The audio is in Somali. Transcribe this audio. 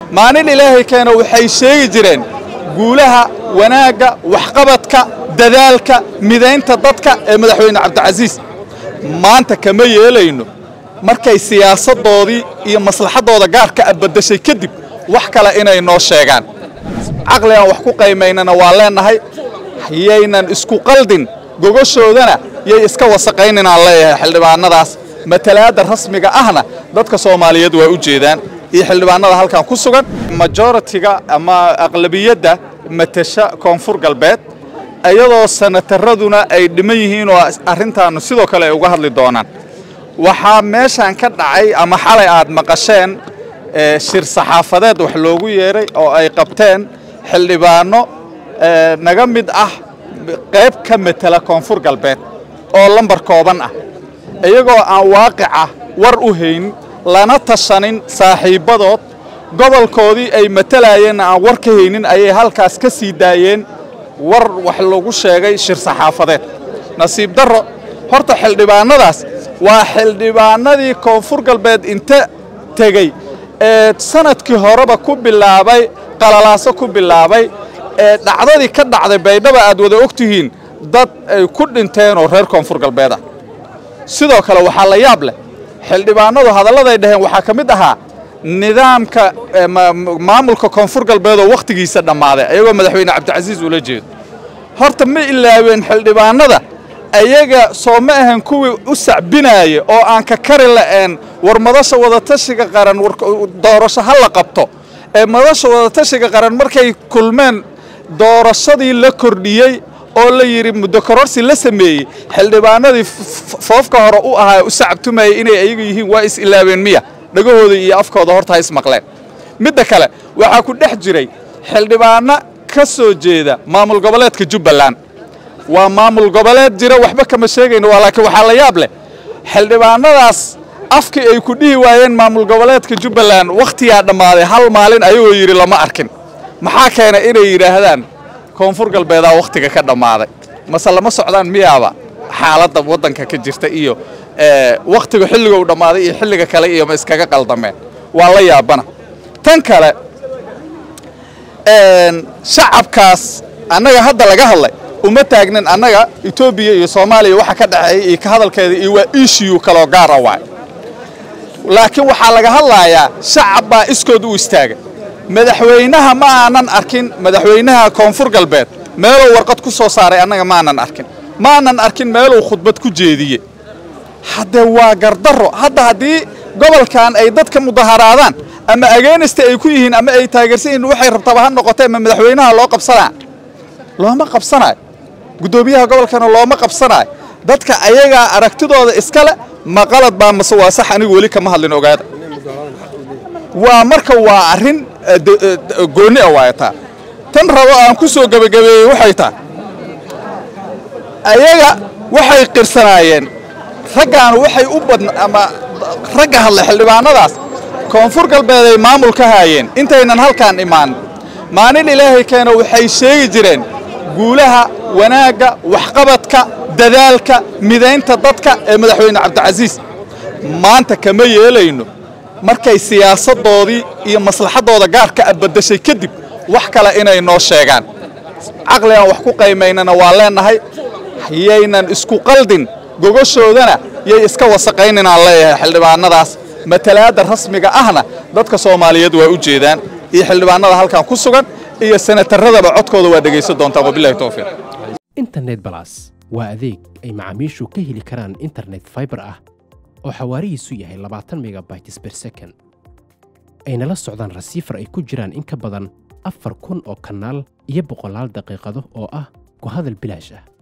maalin ilaahay keena waxay sheegi jireen guulaha wanaagga waxqabadka dadaalka midaynta dadka ee madaxweyne cabdicasiis maanta kama yeelayno markay siyaasaddoodii iyo maslaxaddooda gaarka a baddashay kadib wax kale inay noo sheegaan caqli aan wax ku qaymaynana waa leennahay yaynan isku qaldin gogoshoodana yay iska wasaqayninaan leeyahay xildhibaannadaas matalaadda rasmiga ahna dadka soomaaliyeed waa u jeedaan iyo xildhibaannada halkan ku sugan majoritiga ama aqlabiyadda matasha koonfur galbeed iyadoo sanataraduna ay dhiman yihiin oo arrintaannu sidoo kale ay uga hadli doonaan waxaa meeshan ka dhacay ama xalay aad maqasheen shir saxaafadeed wax loogu yeeray oo ay qabteen xildhibaanno naga mid ah qayb ka matela koonfur galbeed oo lambar kooban ah iyagoo aan waaqica war u haynin lana tashanin saaxiibbadood gobolkoodii ay matalayeenna aan war ka haynin ayay halkaas ka sii daayeen war wax lagu sheegay shir saxaafadeed nasiib darro horta xildhibaannadaas waa xildhibaannadii koonfur galbeed inta tegey ee sanadkii horeba ku bilaabay qalalaaso ku bilaabay ee dhacdadii ka dhacday baydhaba aad wada og tihiin dad ay ku dhinteen oo reer koonfur galbeed ah sidoo kale waxaa la yaab leh xildhibaannadu hadalladay dhaheen waxaa ka mid ahaa nidaamka maamulka koonfur galbeed oo wakhtigiisa dhammaaday ayagoo madaxweyne cabdicasiis ula jeedo horta ma ilaaween xildhibaannada ayaga soo ma ahan kuwii u sacbinaaya oo aan ka kari la'een war madasha wadatashiga qaran doorasho ha la qabto ee madasha wadatashiga qaran markay kulmeen doorashadii la kordhiyey oo la yidhi muddo kororsi la sameeyey xildhibaanadii foofka hore u ahaa u sacabtumayay inay ayagu yihiin waa is ilaaween miya dhagahooda iyo afkooda horta ha ismaqleen midda kale waxaa ku dhex jiray xildhibaanno ka soo jeeda maamul goboleedka jubbaland waa maamul goboleed jira waxba kama sheegayno waa laakiin waxaa la yaab leh xildhibaannadaas afkii ay ku dhihi waayeen maamul goboleedka jubbaland wakhtiyaa dhammaaday hal maalin ayagoo yidhi lama arkin maxaa keena inay yidhaahdaan koonfur galbeedaa wakhtiga ka dhammaaday mase lama socdaan miyaaba xaaladda waddanka ka jirta iyo wakhtiga xilliga u dhammaaday iyo xilliga kale iyo ma iskaga qaldameen waa la yaabana tan kale shacabkaas annaga hadda laga hadlay uma taagnin annaga etoobiya iyo soomaaliya waxa ka dhexeeya iyo ka hadalkeeda iyo waa ishiyu kaloo gaara waay laakiin waxaa laga hadlayaa shacab baa iskood u istaagay madaxweynaha ma aanan arkin madaxweynaha koonfur galbeed meeluu warqad ku soo saaray annaga maanan arkin maanan arkin meeluu khudbad ku jeediye haddee waa gardarro hadda haddii gobolkan ay dadka mudaharaadaan ama ageenista ay ku yihiin ama ay taageersan yihiin waxay rabtaba ha noqotee ma madaxweynaha loo qabsanaa looma qabsanaayo guddoomiyaha gobolkana looma qabsanaayo dadka ayagaa aragtidooda iskale ma qalad baa mase waa sax anigu weli kama hadlin ogaada waa marka waa arrin goonni a waayataa tan rabo aan ku soo gebagabeeyey waxay tahay ayaga waxay qirsanaayeen raggaanu waxay u badna ama ragga hadlay xildhibaannadaas koonfur galbeed ay maamul ka haayeen intaynan halkaan imaan maalin ilaahay keena waxay sheegi jireen guulaha wanaagga waxqabadka dadaalka midaynta dadka ee madaxweyne cabdicasiis maanta kama yeelayno markay siyaasaddoodii iyo maslaxaddooda gaarka a baddashay kadib wax kale inay noo sheegaan caqli aan wax ku qaymaynana waa leennahay yaynan isku qaldin gogoshoodana yay iska wasaqayninaan leeyahay xildhibaannadaas matalaadda rasmiga ahna dadka soomaaliyeed waa u jeedaan iyo xildhibaannada halkan ku sugan iyo sanataradaba codkooda waa dhegaysan doontaan wabilahi towfiiq internet balas waa adeeg ay macaamiishu ka heli karaan internet faibar ah oo xawaarihiisu yahay labaatan megabytes ber second ayna la socdaan rasiifar ay ku jiraan in ka badan afar kun oo kanaal iyo boqolaal daqiiqado oo ah ku hadal bilaash ah